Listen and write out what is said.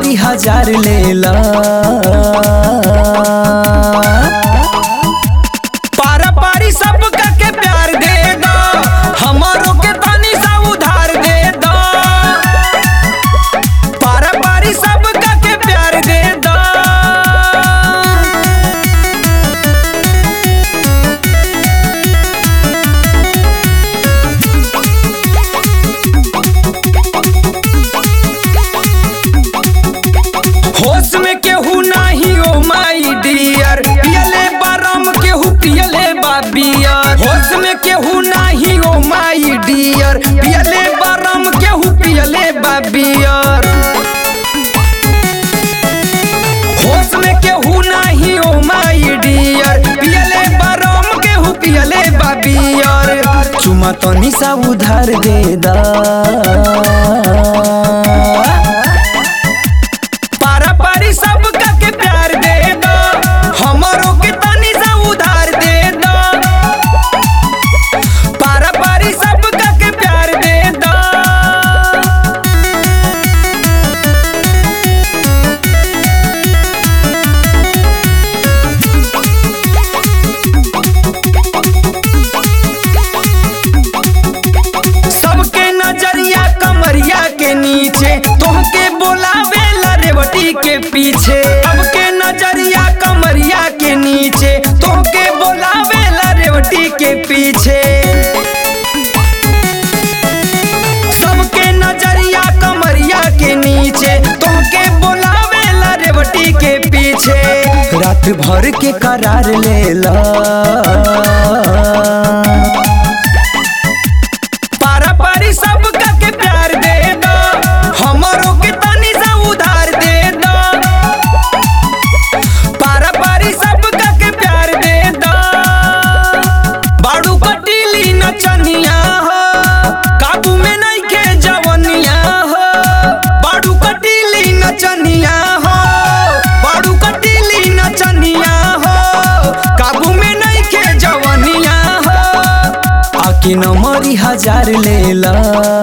नंबरी हजार लेला पारा पारी सब के प्यार दे दो हमारो के तनी सा उधार दे दो पारा पारी सब के प्यार दे दो होश में केहू नाही ओ माई डियर पियले बारम केहू पियले बा बियर होश में केहू नाही ओ माई डियर पियले बारम केहू पियले बा बियर होश में केहू नाही ओ माई डियर पियले बारम केहू पियले बा बियर चुमा तनी सा उधार दे दा पारा पारी सब के प्यार दे दो हमरो के तनी सा उधार दे दो पारा पारी सब के प्यार दे दो सबके नजरिया कमरिया के नीचे तोहके बोलावे रेवटी के पीछे सबके नजरिया कमरिया के नीचे तोहके बोलावे रेवटी के पीछे सबके नजरिया कमरिया के नीचे तोहके बोलावे रेवटी के पीछे रात भर के करार लेला पारा पारी सब के प्यार दे दो हमरो के तनी सा उधार दे दो पारा पारी सब के प्यार दे दो बाड़ू कटीली नचनिया हो काबू में नहीं के जवनिया हो बाड़ू कटीली नचनिया हो बाड़ू कटीली नचनिया हो काबू में नहीं के जवनिया हो आके नंबरी हजार लेला